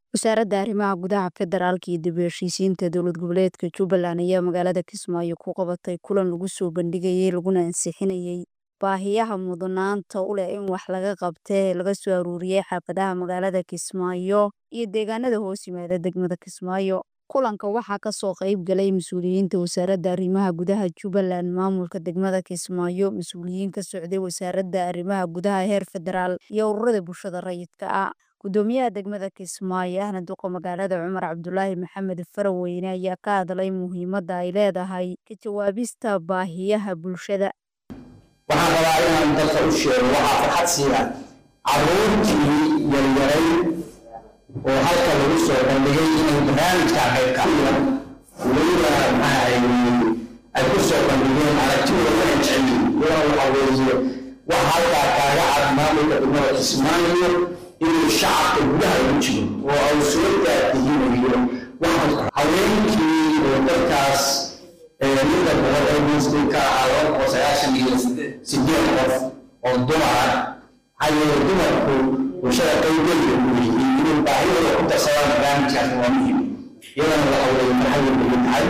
Wasaaradda Arrimaha Gudaha Federaalka iyo dib u heshiisiinta dowlad goboleedka Jubbaland ayaa magaalada Kismaayo ku qabatay kulan lagu soo bandhigayay laguna ansixinayay baahiyaha mudnaanta u leh in wax laga qabto ee laga soo ururiyay xaafadaha magaalada Kismaayo iyo deegaanada hoos yimaada degmada Kismaayo. Kulanka waxaa ka soo qayb galay mas'uuliyiinta Wasaaradda Arrimaha Gudaha Jubbaland, maamulka degmada Kismaayo, mas'uuliyiin ka socday Wasaaradda Arrimaha Gudaha heer federaal, iyo ururada bulshada rayidka ah. Gudoomiyaha degmada Kismaayo ahna duqa magaalada Cumar Cabdulaahi Maxamed Faraweyne ayaa ka hadlay muhiimadda ay leedahay ka jawaabista baahiyaha bulshada. waxaan rabaa inaan dadka u sheego waxaa farxad siiya caruurtii yaryaray oo halka lagu soo bandhigay inay barnaamijka qayb ka mida weliba maxaa ay ku soo bandhigeen aragtidooda wana jeceliin wana waxa weeye waxa halkaa kaaga cad maamulka degmada Kismaayo inuu shacabka gudaha ugu jiro oo ay soo daadihinayo waxa haweenkii oo dadkaas midda boqol ee muslim ka ahaa laba boqol sagaashan iyo sideed qof oo dumar ah maxaa yeelay dumarku bulshada qaybgeeda u yihiin inay baahidooda ku darsadaan barnaamijkaas waa muhim iyadana waxa weeye maxay ugu tahay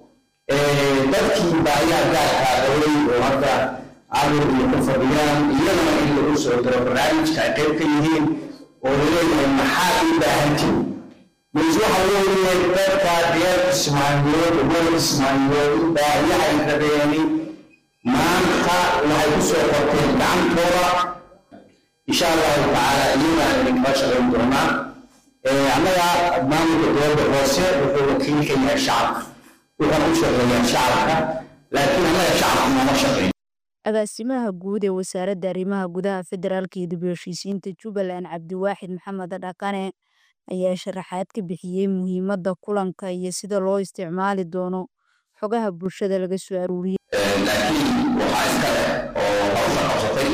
dadkii baahiyaha gaarkaa qabay oo hadda carur iyo ku fadhiyaan iyadana in lagu soo diro barnaamijka ay qayb ka yihiin oo laleeyahay maxaad u baahantihin mas waxa weeye dadka reer kismaayood reer kismaayood baahiyaha ay rabeeni maanta waxay ku soo qorteen gacantooda insha allahu tacaala iyadana idinkala shaqayn doonaa annaga maamulka dowladda hoose wuxuu wakiil ka yahay shacabka wuxuuna u shaqeeyaa shacabka laakiin annaga shacabka nooma shaqeyn agaasimaha guud ee wasaaradda arrimaha gudaha federaalka iyo dib u heshiisiinta Jubbaland Cabdiwaaxid Maxamed Dhaqane ayaa sharaxaad ka bixiyay muhiimadda kulanka iyo sida loo isticmaali doono xogaha bulshada laga soo ururiyay. laakiin waxaa iska leh oo hawsha qabsatay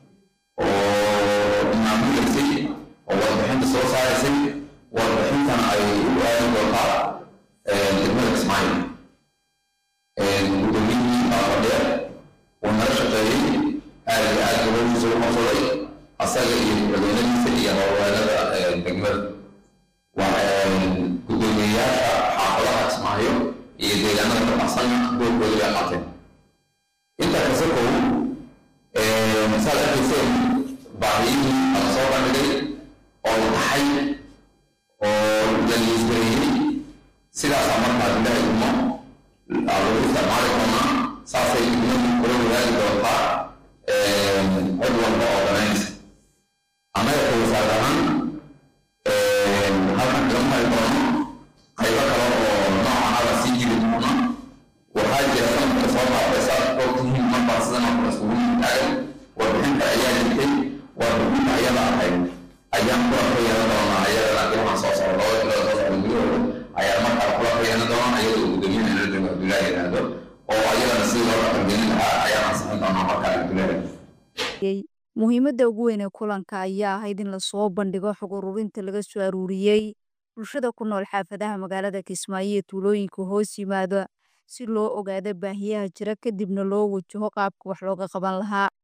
oo maamuleysay oo warbixinta soo saaraysay warbixintana ay u aadi doontaa degmada Kismaayo gudoomiyihii baa fadhiya wuu nala shaqeeyey aad iyo aad goboshiisa u qabsaday asaga iyo madaxweynadiisa iyo howlwaanada degmada gudoomiyeyaasha xaafadaha Kismaayo iyo deegaanada ka baxsana doorkooda bay qaateen intaa kasta kow masaal arkayseen baahiyihii ala soo bandhigay oo la taxay oo la liisgareeyey sidaasaa markaa ilaahay uma lagu isticmaali doonaa saasay degmadu kula wadaagi doontaa cod walba oo danaynaysa annaga ka wasaar ahaan halkan kaga mari doono qaybo kale oo noocanada sii jiri doona waxaa jira sanadka soo qaatay saad ogtihiin marbaa sidan oo kale isugu taagan warbixinta ayaa jirtay warbixinta ayada ahayd ayaan kula ka yeelan doonaa ayadana ilmahan soo socda laba bilood soo socda gudahooda ayaa markaa kula ka yeelan doonaa iyadoo gudoomiyahana la joogo abdullaahi yidhaahdo oo ayadana sidii loo dhaqangelin lahaa ayaan ansixin doonaa markaa abdullaahi muhiimadda ugu weyn ee kulanka ayaa ahayd in lasoo bandhigo xog ururinta laga soo ururiyey bulshada ku nool xaafadaha magaalada Kismaayo iyo tuulooyinka hoos yimaada si loo ogaado baahiyaha jira kadibna loo wajaho qaabka wax looga qaban lahaa